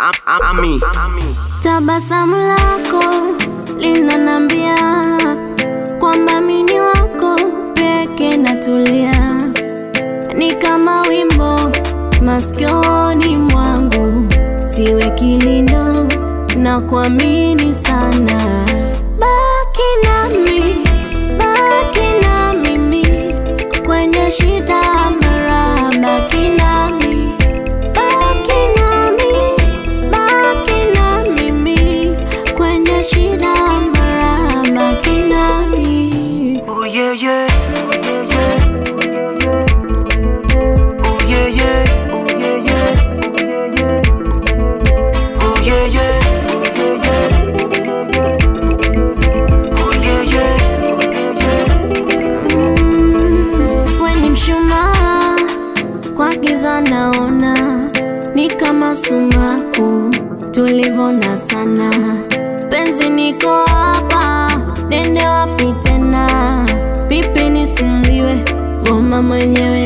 Ami. Tabasamu lako linanambia kwamba mini wako peke natulia, ni kama wimbo masikioni mwangu, siwe kilindo na kuamini sana. Baki nami, baki na mimi kwenye shida mara, baki nami, baki nami, baki na mimi kwenye shida mara, baki nami. Oh yeah yeah. Oh yeah yeah. Oh yeah yeah. Oh yeah yeah. Oh yeah yeah. Mm, we ni mshumaa kwa giza naona ni kama sumaku tulivona sana penzi niko hapa nende wapi tena pipi nisiliwe goma mwenyewe